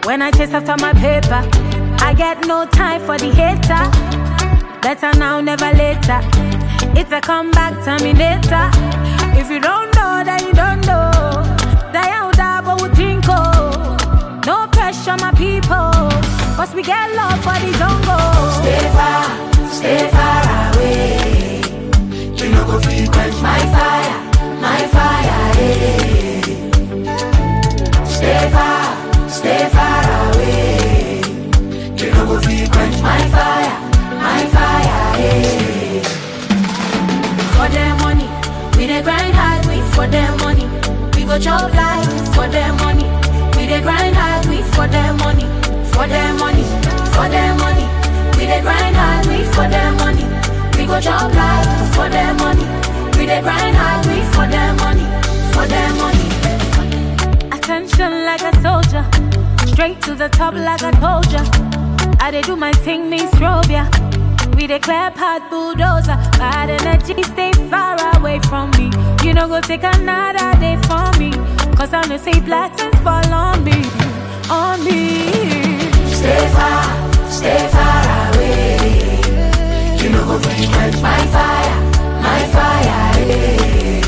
When I chase after my paper, I get no time for the hater. Better now, never later. It's a comeback terminator. If you don't know, then you don't know. Die out, but we think No pressure, my people. Cause we get love for the jungle. Stay far, stay far away. You no go fit quench My fire, my fire, eh. Stay far, stay far away. You no go fit quench My fire, my fire, eh. For their money, we dey grind hard, we for their money. We go chop life for their money. We dey grind hard, we for their money. For their money, for their money. We dey grind hard, we for their money. We go chop life for their money. We dey grind hard, we for their money. For their money. Attention like a soldier. Straight to the top like I told ya. I dey do my thing, me strobe ya. We declare part bulldozer. Bad energy, stay far away from me. You know, go take another day for me. Cause I know say blessings fall on me. On me. Stay far, stay far away. You no go fit quench My fire, my fire, eh.